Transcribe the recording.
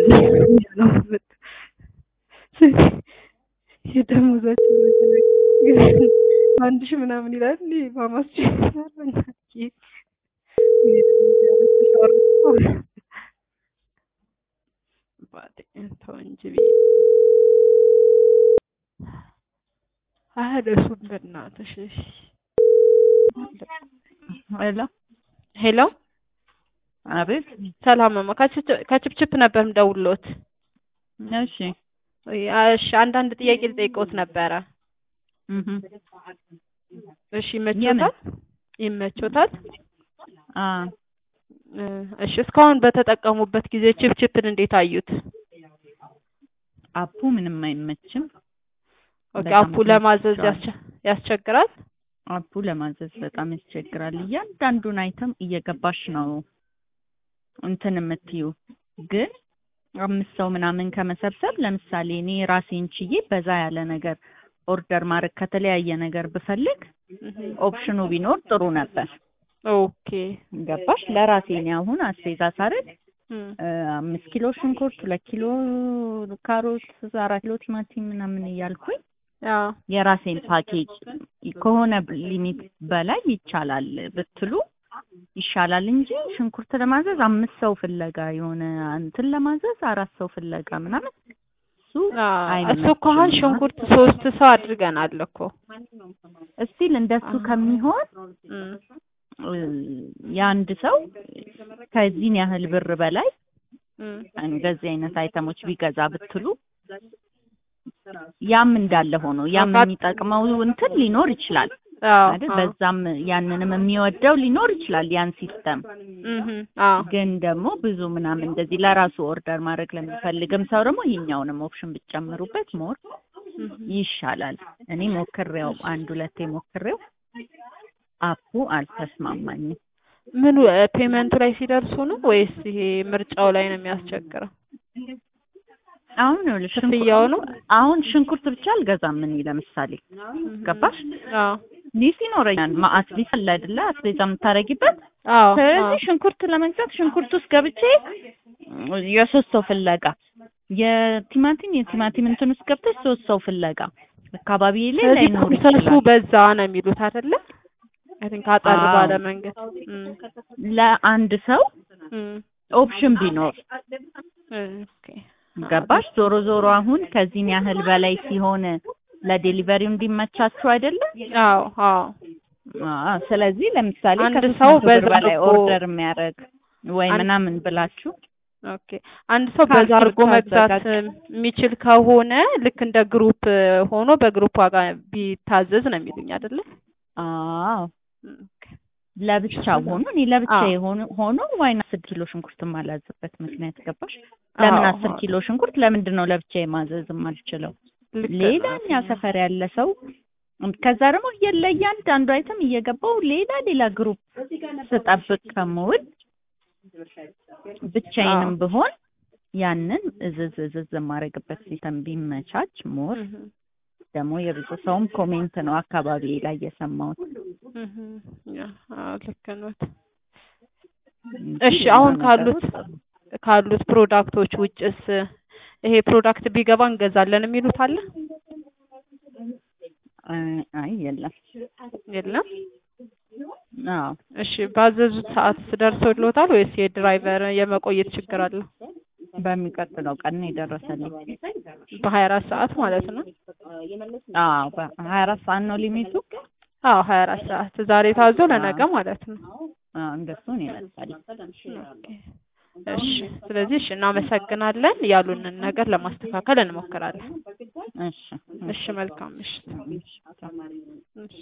የደሞዛችን አንድ ሺህ ምናምን ይላል ማማስ ተው እንጂ አያደርሱም በእናትሽ። ሄሎ ሄሎ አቤት። ሰላም ማማ፣ ከችፕችፕ ነበር ምደውልዎት። እሺ እሺ፣ አንዳንድ ጥያቄ ልጠይቅዎት ነበረ። እህ እሺ፣ ይመቾታል? ይመቾታል? አ እሺ፣ እስካሁን በተጠቀሙበት ጊዜ ችፕችፕን እንዴት አዩት? አፑ ምንም አይመችም። ኦኬ፣ በጣም አፑ ለማዘዝ ተመችቷል። ያስቸ- ያስቸግራል? አፑ ለማዘዝ በጣም ያስቸግራል። እያንዳንዱን አይተም እየገባሽ ነው እንትን የምትዩ ግን አምስት ሰው ምናምን ከመሰብሰብ ለምሳሌ እኔ ራሴን ችዬ በዛ ያለ ነገር ኦርደር ማድረግ ከተለያየ ነገር ብፈልግ ኦፕሽኑ ቢኖር ጥሩ ነበር። ኦኬ ገባሽ? ለራሴ እኔ አሁን አስቤዛ ሳደርግ እም፣ እ፣ አምስት ኪሎ ሽንኩርት፣ ሁለት ኪሎ ካሮት፣ አራት ኪሎ ቲማቲም ምናምን እያልኩኝ አዎ የራሴን ፓኬጅ ከሆነ ሊሚት በላይ ይቻላል ብትሉ ይሻላል እንጂ ሽንኩርት ለማዘዝ አምስት ሰው ፍለጋ የሆነ እንትን ለማዘዝ አራት ሰው ፍለጋ ምናምን እሱ አዎ፣ እሱ እኮ አሁን አይመችም። ሽንኩርት ሶስት ሰው አድርገናል እኮ እስቲል እንደሱ ከሚሆን እም፣ እ፣ የአንድ ሰው ከዚህን ያህል ብር በላይ እም፣ እንደዚህ አይነት አይተሞች ቢገዛ ብትሉ ያም እንዳለ ሆኖ ያም በቃ- የሚጠቅመው እንትን ሊኖር ይችላል አዎ አይደል? አዎ፣ በዛም ያንንም የሚወደው ሊኖር ይችላል ያን ሲስተም። እም፣ አዎ ግን ደግሞ ብዙ ምናምን እንደዚህ ለራሱ ኦርደር ማድረግ ለሚፈልግም ሰው ደግሞ ይሄኛውንም ኦፕሽን ብትጨምሩበት ሞር እም፣ ይሻላል። እኔ ሞክሬው አንድ ሁለቴ ሞክሬው አፑ አልተስማማኝም። ምኑ ፔመንቱ ላይ ሲደርሱ ነው ወይስ ይሄ ምርጫው ላይ ነው የሚያስቸግረው? አሁን ይኸውልሽ ሽንኩርት- ክፍያው ነው? አሁን ሽንኩርት ብቻ አልገዛም እኔ ለምሳሌ ገባሽ? አዎ ሊስ ይኖረኛል ማአት ሊስ አለ አይደለ? አስቤዛ የምታረጊበት አዎ ስለዚህ ሽንኩርት ለመግዛት ሽንኩርት ውስጥ ገብቼ የሶስት ሰው ፍለጋ የቲማቲም የቲማቲም እንትን ውስጥ ገብተሽ ሶስት ሰው ፍለጋ አካባቢ ላይ ስለዚህ ላይኖር ፕሮሰሱ ይችላል። በዛ ነው የሚሉት አይደለ? አይ ቲንክ አጠር አዎ። ባለ መንገድ እም፣ ለአንድ ሰው እም፣ ኦፕሽን ቢኖር ኦኬ ገባሽ? ዞሮ ዞሮ አሁን ከዚህን ያህል በላይ ሲሆን ለዴሊቨሪው እንዲመቻችሁ አይደለም? አዎ አዎ አዎ። ስለዚህ ለምሳሌ አንድ ከሶስት ሰው መቶ ብር በዛ በላይ አድርጎ- ኦርደር የሚያደርግ ወይ አንድ- ምናምን ብላችሁ ኦኬ አንድ ሰው በዛ ካልሲ አድርጎ መግዛት ብታዘጋጅ። የሚችል ከሆነ ልክ እንደ ግሩፕ ሆኖ በግሩፕ ዋጋ ቢታዘዝ ነው የሚሉኝ አይደለ? አዎ ኦኬ ለብቻ ሆኖ እኔ ለብቻ አዎ። የሆኑ ሆኖ ዋይን አስር ኪሎ ሽንኩርት የማላዝበት ምክንያት ገባሽ? ለምን አዎ፣ አስር አዎ። ኪሎ ሽንኩርት ለምንድን ነው ለብቻ የማዘዝ የማልችለው? ልክ ሌላ ነው። እኛ ሰፈር ያለ ሰው ከዛ ደግሞ ለእያንዳንዱ አይተም እየገባው ሌላ ሌላ ግሩፕ ስጠብቅ ከምውል ብቻዬንም አዎ። ብሆን ያንን እዝዝ እዝዝ የማደርግበት ሲስተም ቢመቻች ሞር እህ ደግሞ የብዙ ሰውም ኮሜንት ነው አካባቢ ላይ የሰማሁት። እህ ያ አዎ ልክ ነዎት። እንጂ እሺ አሁን ሌላ ካሉት ነገሩ ካሉት ፕሮዳክቶች ውጭስ ይሄ ፕሮዳክት ቢገባ እንገዛለን የሚሉት አለ? አይ አይ የለም። የለም። አዎ እሺ ባዘዙት ሰዓት ደርሶልዎታል ወይስ የድራይቨር የመቆየት ችግር አለው? በሚቀጥለው ቀን ነው የደረሰልኝ። በሀያ አራት ሰዓት ማለት ነው? አዎ በሀያ አራት ሰዓት ነው ሊሚቱ። አዎ ሀያ አራት ሰዓት ዛሬ ታዞ ለነገ ማለት ነው። አዎ እንደሱ ነው ይመጣል። ኦኬ። እሺ ስለዚህ እሺ እናመሰግናለን። ያሉንን ነገር ለማስተካከል እንሞክራለን። እሺ እሺ መልካም ምሽት። እሺ። እሺ